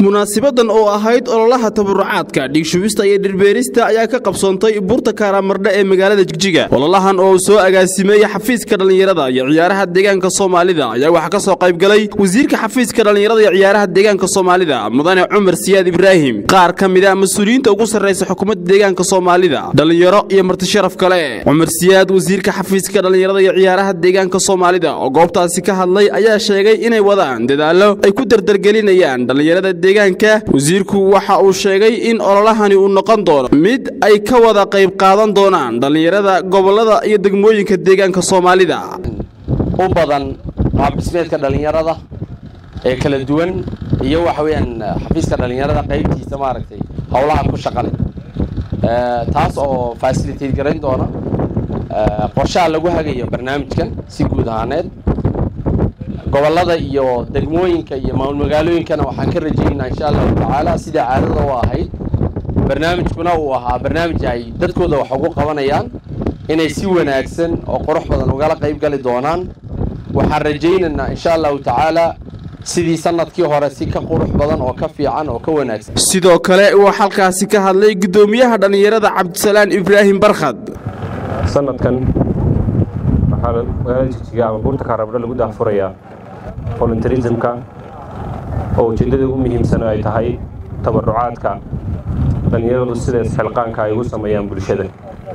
munaasibadan oo ahayd ololaha tabarucaadka dhiigshubista iyo dhirbeerista ayaa ka qabsoontay buurta kaaraamardhe ee magaalada jigjiga ololahan oo soo agaasimeeyey xafiiska dhallinyarada iyo ciyaaraha deegaanka soomaalida ayaa waxaa ka soo qaybgalay wasiirka xafiiska dhallinyarada iyo ciyaaraha deegaanka soomaalida mudane cumar siyaad ibraahim qaar ka mid a mas-uuliyiinta ugu sarraysa xukuumadda deegaanka soomaalida dhallinyaro iyo martisharaf kale cumar siyaad wasiirka xafiiska dhallinyarada iyo ciyaaraha deegaanka soomaalida oo goobtaasi ka hadlay ayaa sheegay inay wadaan dadaallo ay ku dardargelinayaan dhallinyarada deegaanka wasiirku waxa uu sheegay in ololahani uu noqon doono mid ay ka wada qayb qaadan doonaan dhallinyarada gobollada iyo degmooyinka deegaanka soomaalida u badan qaabdhismeedka dhallinyarada ee kala duwan iyo waxa weeyaan xafiiska dhallinyarada qaybtiisa maaragtay howlaha ku shaqale taas oo facilitate garayn doona qorshaha lagu hagayo barnaamijkan si guud ahaaneed gobollada iyo degmooyinka iyo magaalooyinkana waxaan ka rajaynaynaa insha allahu tacaala sida caadada u ahayd barnaamijkuna uu ahaa barnaamij ay dadkooda wax ugu qabanayaan inay si wanaagsan oo qurux badan ugala qayb gali doonaan waxaan rajaynaynaa insha allahu tacaala sidii sanadkii hore si ka qurux badan oo ka fiican oo ka wanaagsan sidoo kale uu halkaasi ka hadlay guddoomiyaha dhallinyarada cabdisalaan ibraahim barkhad sanadkan waxaa magaalada jigjiga ama buurta kaarabdho lagu daahfurayaa voluntarismka oo ujeeddada ugu muhiimsan ay tahay tabarucaadka dhallinyaradu sida isxilqaanka ay ugu sameeyaan bulshada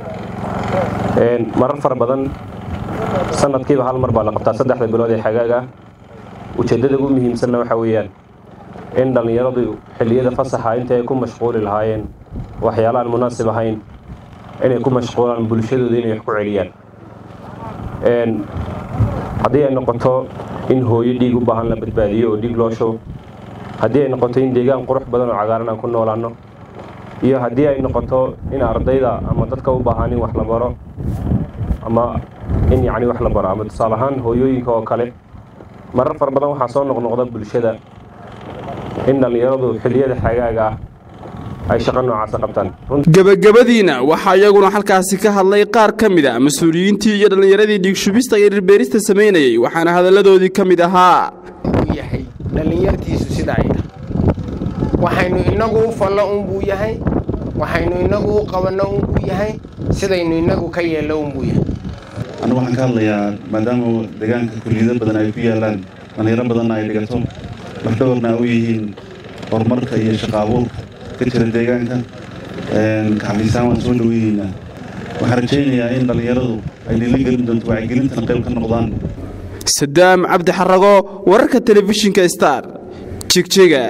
marar fara badan sanadkiiba hal mar baa la qabtaa saddexda bilood ee xagaag ah ujeeddada ugu muhiimsanna waxaa weeyaan in dhallinyaradu xilliyada fasaxa inta ay ku mashquuli lahaayeen waxyaalahaan munaasib ahayn inay ku mashquulaan bulshadooda inay wax ku celiyaan haddii ay noqoto in hooyo dhiig u baahan la badbaadiyo oo dhiig loo shubo haddii ay noqoto in deegaan qurux badan oo cagaaran aan ku noolaanno iyo haddii ay noqoto in ardayda ama dadka u baahan in wax la baro ama in yacni wax la baro ama tusaale ahaan hooyooyinka oo kale marar fara badan waxaa soo noqnoqda bulshada in dhallinyaradu xilliyada xagaaga ah ay shaqo noocaasa qabtaan gebagabadiina waxaa iyaguna halkaasi ka hadlay qaar ka mid a mas-uuliyiintii iyo dhallinyaradii dhiigshubista iyo dhirbeerista samaynayey waxaana hadalladoodii ka mid ahaa uu yahay dhallinyartiisu sida ay tahay waxaynu innagu u fallo unbuu yahay waxaynu innagu u qabanno unbuu yahay sidaynu innagu ka yeello unbuu yahay annagu waxaan ka hadlayaa maadaama deegaanka kulliyado badan ay ku yaallaan dhallinyaro badanna ay dhigato lafdhabarna u yihiin horumarka iyo shaqa abuurka ka jira deegaanka kaxafiisaan waan soo dhoweyeynaa waxaan rajaynayaa in dhallinyaradu ay nila gelin doonto wacyigelintan qayb ka noqdaan sadaam cabdi xarago wararka telefishinka star jigjiga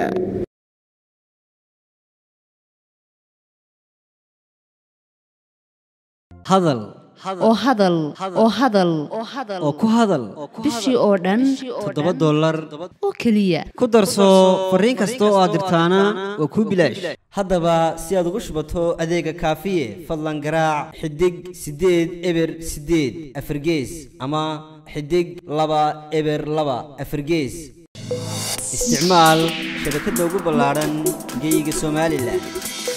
hadal oo hadal oo hadal oo ku hadal bishii oo dhan toddoba dollar oo keliya ku darso fariin kasta oo aad dirtaana waa kuu bilaash haddaba si aad ugu shubato adeega kaafiye fadlan garaac xidig siddeed eber siddeed afargees ama xidig laba eber laba afargees isticmaal shabakadda ugu ballaadhan geeyiga somalilan